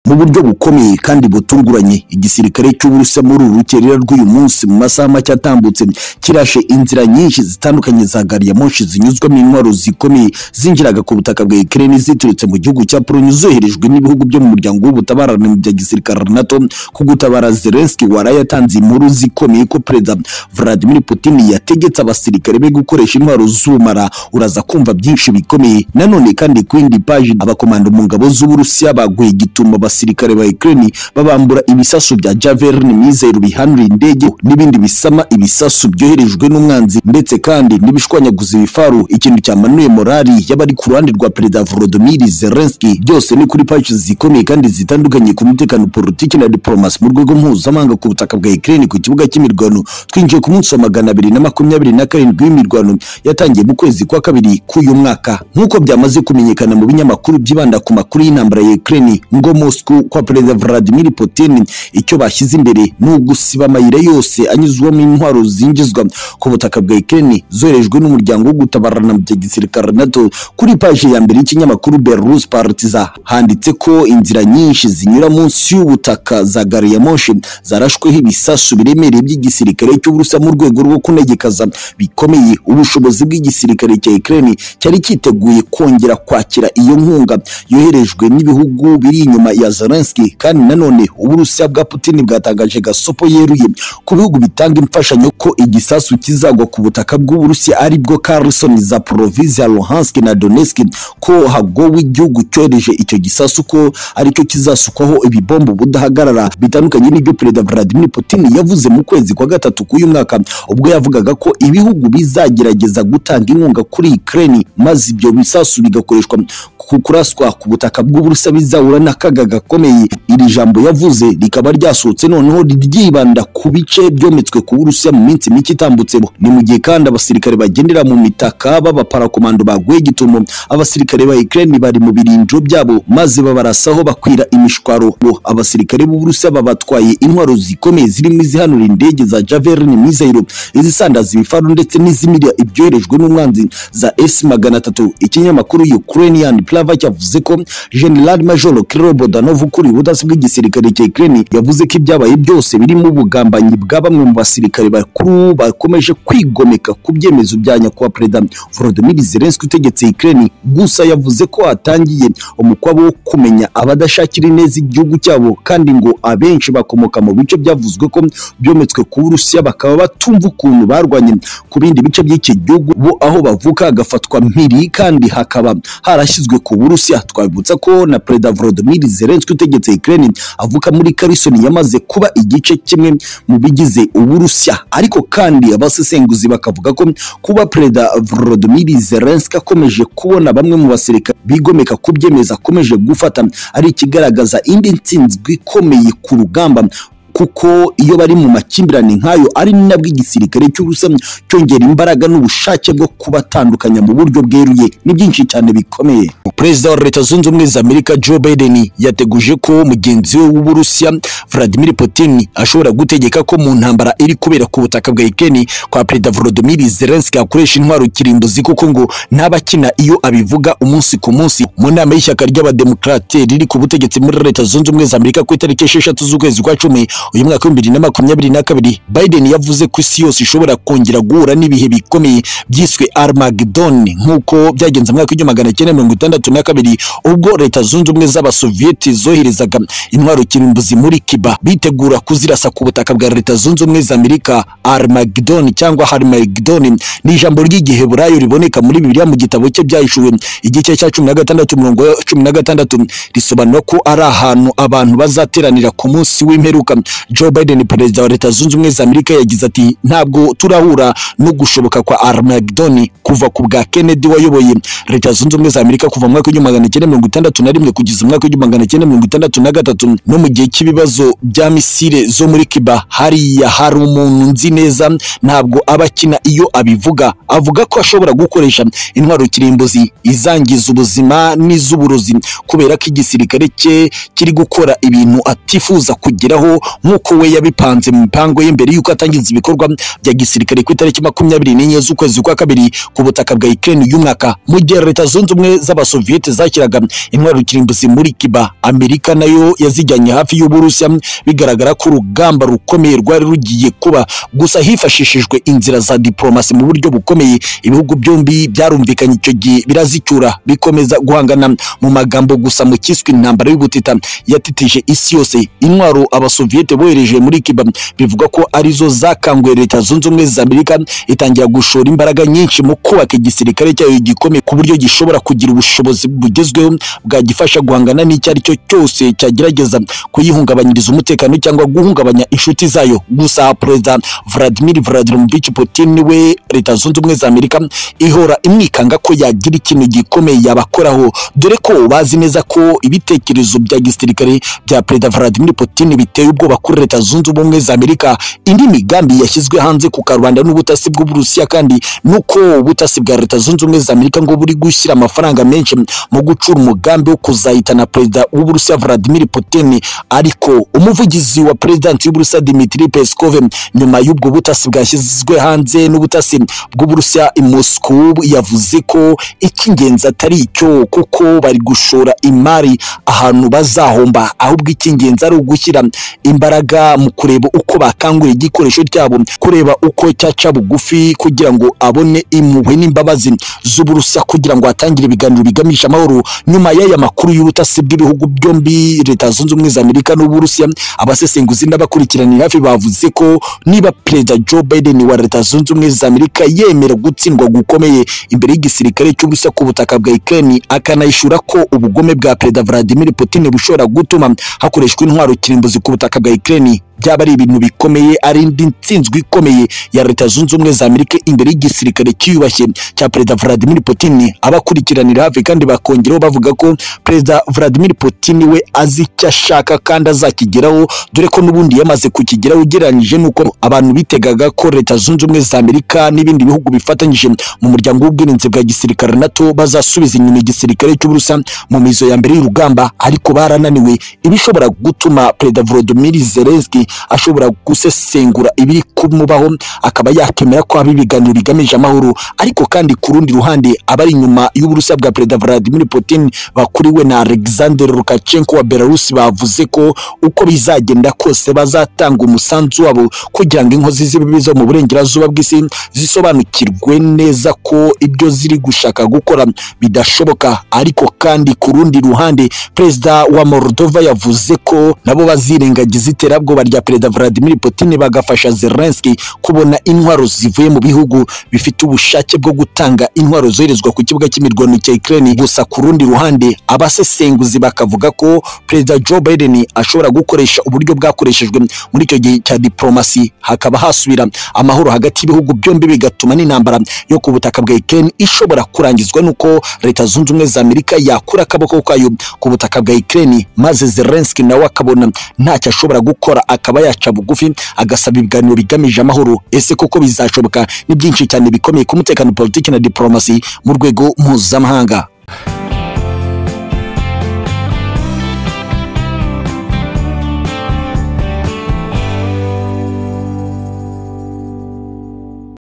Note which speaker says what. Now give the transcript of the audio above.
Speaker 1: mu buryo bukomeye kandi butunguranye igisirikare cy'uburusiya muri uru rukerera rw'uyu munsi mu masaha make atambutse kirashe inzira nyinshi zitandukanye za gari ya moshi zinyuzwamo intwaro zikomeye zinjiraga ku butaka bwa Ukraine ziturutse mu gihugu cya Pologne zoherejwe n'ibihugu byo mu muryango w'ubutabarane mu bya gisirikare NATO ku gutabara Zelensky waraye atanze inkuru zikomeye ko perezida Vladimir Putin yategetse abasirikare be gukoresha intwaro z'ubumara uraza kumva byinshi bikomeye nanone kandi ku yindi paji abakomando mu ngabo z'uburusiya baguye igituma abasirikare ba Ukraine babambura ibisasu bya Javelin mizero bihanura indege n'ibindi bisama ibisasu byoherejwe n'umwanzi ndetse kandi n'ibishwanyaguza ibifaru ikintu cyamanuye morali y'abari ku ruhande rwa perezida Volodymyr Zelensky byose ni kuri paji zikomeye kandi zitandukanye ku mutekano politiki na diplomasi mu rwego mpuzamahanga ku butaka bwa Ukraine ku kibuga cy'imirwano twinjiye ku munsi wa magana abiri na makumyabiri na karindwi w'imirwano yatangiye mu kwezi kwa kabiri k'uyu mwaka nk'uko byamaze kumenyekana mu binyamakuru byibanda ku makuru y'intambara ya Ukraine ngo Moscow kwa perezida Vladimir Putin icyo bashyize imbere ni ugusiba amayira yose anyuzwamo intwaro zinjizwa ku butaka bwa Ukraine zoherejwe n'umuryango wo gutabarana mu bya gisirikare NATO kuri paji ya mbere y'ikinyamakuru Belarus Partiza handitse ko inzira nyinshi zinyura munsi y'ubutaka za gari ya moshi zarashweho ibisasu biremereye by'igisirikare cy'uburusiya mu rwego rwo kunegekaza bikomeye ubushobozi bw'igisirikare cya Ukraine cyari cyiteguye kongera kwakira iyo nkunga yoherejwe n'ibihugu biri inyuma ya Zelensky kandi nanone uburusiya bwa Putin bwatangaje gasopo yeruye ku bihugu bitanga imfashanyo ko igisasu kizagwa ku butaka bw'uburusiya aribwo Kherson Zaporizhzhia Luhansk na Donetsk ko hagowe igihugu cyohereje icyo gisasu ko aricyo kizasukwaho ibibombo budahagarara bitandukanye n'ibyo perezida Vladimir Putin yavuze mu kwezi kwa gatatu k'uyu mwaka ubwo yavugaga ko ibihugu bizagerageza gutanga inkunga kuri Ukraine maze ibyo bisasu bigakoreshwa ku kuraswa ku butaka bw'uburusiya bizahura n'akaga gakomeye iri jambo yavuze rikaba ryasohotse noneho ryibanda ku bice byometswe ku burusiya mu minsi mike itambutse ni mu gihe kandi abasirikare bagendera mu mitaka b'abaparakomando baguye gitumo abasirikare ba Ukraine bari mu birindiro byabo maze babarasaho bakwira imishwaro abasirikare b'uburusiya babatwaye intwaro zikomeye zirimo izihanura indege za Javelin mizero izisandaza ibifaru ndetse n'izimira ibyoherejwe n'umwanzi za S magana atatu ikinyamakuru Ukrainian Plava cyavuze ko General Major Kirill Bodanov ukuriye ubutasi bw'igisirikare cya Ukraine yavuze ko ibyabaye byose birimo ubugambanyi bwa bamwe mu basirikare bakuru bakomeje kwigomeka ku byemezo bya nyakubahwa Perezida Volodymyr Zelensky utegetse Ukraine gusa yavuze ko atangiye umukwabo wo kumenya abadashakira ineza igihugu cyabo kandi ngo abenshi bakomoka mu bice byavuzwe ko byometswe ku Burusiya bakaba batumva ukuntu barwanye ku bindi bice by'iki gihugu bo aho bavuka hagafatwa mpiri kandi hakaba harashyizwe ku Burusiya twabibutsa ko na Perezida Volodymyr Zelensky utegetse Ukraine avuka muri Kherson yamaze kuba igice kimwe mu bigize Uburusiya ariko kandi abasesenguzi bakavuga ko kuba Perezida Volodymyr Zelensky akomeje kubona bamwe mu basirikare bigomeka ku byemezo akomeje gufata ari ikigaragaza indi ntsinzwi ikomeye ku rugamba kuko iyo bari mu makimbirane nk'ayo ari nabwo igisirikare cy'ubusa cyongera imbaraga n'ubushake bwo kubatandukanya mu buryo bweruye ni byinshi cyane bikomeye perezida wa leta zunze ubumwe za amerika joe biden yateguje ko mugenzi we w'uburusiya vladimir putin ashobora gutegeka ko mu ntambara iri kubera ku butaka bwa ikeni kwa perezida volodymyr zelensky akoresha intwaro kirimbuzi kuko ngo ntabakina iyo abivuga umunsi ku munsi mu nama y'ishyaka ry'abademokarate riri ku butegetsi muri leta zunze ubumwe za amerika ku itariki esheshatu z'ukwezi kwa cumi uyu mwaka w'ibihumbi bibiri na makumyabiri na kabiri Biden yavuze ko isi yose ishobora kongera guhura n'ibihe bikomeye byiswe Armageddon nk'uko byagenze mu mwaka w'igihumbi magana cyenda mirongo itandatu na kabiri ubwo leta zunze ubumwe z'abasoviyeti zoherezaga intwaro kirimbuzi muri Cuba bitegura kuzirasa ku butaka bwa leta zunze ubumwe za Amerika Armageddon cyangwa Harmageddon ni ijambo ry'igiheburayo riboneka muri Bibiliya mu gitabo cye byahishuwe igice cya cumi na gatandatu mirongo cumi na gatandatu risobanura ko ari ahantu abantu bazateranira ku munsi w'imperuka Joe Biden perezida wa leta zunze ubumwe za Amerika yagize ati ntabwo turahura no gushoboka kwa Armageddon kuva ku bwa Kennedy wayoboye leta zunze ubumwe za Amerika kuva mu mwaka w'igihumbi magana cyenda mirongo itandatu na rimwe kugeza mu mwaka w'igihumbi magana cyenda mirongo itandatu na gatatu no mu gihe cy'ibibazo bya misile zo muri Cuba hariya hari umuntu nzi neza ntabwo aba akina iyo abivuga avuga ko ashobora gukoresha intwaro kirimbuzi izangiza ubuzima n'iz'uburozi kubera ko igisirikare cye kiri gukora ibintu atifuza kugeraho nk'uko we yabipanze mu mipango ye mbere y'uko atangiza ibikorwa bya gisirikare ku itariki makumyabiri n'enye z'ukwezi kwa kabiri ku butaka bwa Ukraine uyu mwaka mu gihe leta zunze ubumwe z'abasoviyeti soviyete zakiraga intwaro kirimbuzi muri kiba amerika nayo yazijyanye hafi y'uburusiya bigaragara ko urugamba rukomeye rwari rugiye kuba gusa hifashishijwe inzira za diplomasi mu buryo bukomeye ibihugu byombi byarumvikanye icyo gihe birazicyura bikomeza guhangana mu magambo gusa mu kiswe intambara y'ubutita yatitije isi yose intwaro abasoviyete bohereje muri kiba bivugwa ko arizo zakanguye leta zunze ubumwe za amerika itangira gushora imbaraga nyinshi mu kubaka igisirikare cyayo gikomeye ku buryo gishobora kugira ubushobozi bugezweho bwagifasha guhangana n'icyo ari cyo cyose cyagerageza kuyihungabanyiriza umutekano cyangwa guhungabanya inshuti zayo gusa perezida vladimir vladimirovich putin we leta zunze ubumwe za amerika ihora imwikanga ko yagira ikintu gikomeye yabakoraho dore ko bazi neza ko ibitekerezo bya gisirikare bya perezida vladimir putin biteye ubwoba kuri leta zunze ubumwe za amerika indi migambi yashyizwe hanze ku karubanda n'ubutasi bw'uburusiya kandi nuko ubutasi bwa leta zunze ubumwe za amerika ngo buri gushyira amafaranga menshi mu gucura umugambi wo kuzahitana perezida w'uburusiya vladimir putin ariko umuvugizi wa perezidansi y'uburusiya dimitri peskov nyuma y'ubwo butasi bwashyizwe hanze n'ubutasi bw'uburusiya i moscow yavuze ko icy'ingenzi atari icyo kuko bari gushora imari ahantu bazahomba ahubwo icy'ingenzi ari ugushyira imbaraga mu kureba uko bakangura igikoresho cyabo kureba uko cyaca bugufi kugira ngo abone impuhwe n'imbabazi z'uburusiya kugira ngo atangire ibiganiro biganisha amahoro nyuma y'aya makuru y'ubutasi bw'ibihugu byombi leta zunze ubumwe za amerika n'uburusiya abasesenguzi n'abakurikiranira hafi bavuze ko niba perezida joe biden wa leta zunze ubumwe za amerika yemera gutsindwa gukomeye imbere y'igisirikare cy'uburusiya ku butaka bwa ukraine akanayishura ko ubugome bwa perezida vladimir putin bushobora gutuma hakoreshwa intwaro kirimbuzi ku butaka bwa ukraine byaba ari ibintu bikomeye ari indi ntsinzwi ikomeye ya leta zunze ubumwe za amerika imbere y'igisirikare cyiyubashye cya perezida vladimir putin abakurikiranira hafi kandi bakongeraho bavuga ko perezida vladimir putin we azi icyo ashaka kandi azakigeraho dore ko n'ubundi yamaze kukigeraho ugereranyije n'uko abantu bitegaga ko leta zunze ubumwe za amerika n'ibindi bihugu bifatanyije mu muryango w'ubwirinzi bwa gisirikare nato bazasubiza inyuma igisirikare cy'uburusa mu mizo ya mbere y'urugamba ariko barananiwe ibishobora gutuma perezida volodymyr zelensky ashobora gusesengura ibiri kumubaho akaba yakemera ko haba ibiganiro bigamije amahoro ariko kandi ku rundi ruhande abari inyuma y'uburusiya bwa perezida Vladimir Putin bakuriwe na Alexander Lukashenko wa Belarus bavuze ko uko bizagenda kose bazatanga umusanzu wabo kugira ngo inkozi z'ibibi zo mu burengerazuba bw'isi zisobanukirwe neza ko ibyo ziri gushaka gukora bidashoboka ariko kandi ku rundi ruhande perezida wa Moldova yavuze ko nabo bazirengagiza iterabwoba rya perezida Vladimir Putin bagafasha Zelensky kubona intwaro zivuye mu bihugu bifite ubushake bwo gutanga intwaro zoherezwa ku kibuga cy'imirwano cya Ukraine gusa ku rundi ruhande abasesenguzi bakavuga ko perezida Joe Biden ashobora gukoresha uburyo bwakoreshejwe muri icyo gihe cya diplomasi hakaba hasubira amahoro hagati y'ibihugu byombi bigatuma n'intambara yo ku butaka bwa Ukraine ishobora kurangizwa nuko leta zunze ubumwe za Amerika yakura akaboko kayo ku butaka bwa Ukraine maze Zelensky nawe akabona ntacyo ashobora gukora akaba yaca bugufi agasaba ibiganiro bigamije amahoro ese koko bizashoboka ni byinshi cyane bikomeye ku mutekano politiki na diporomasi mu rwego mpuzamahanga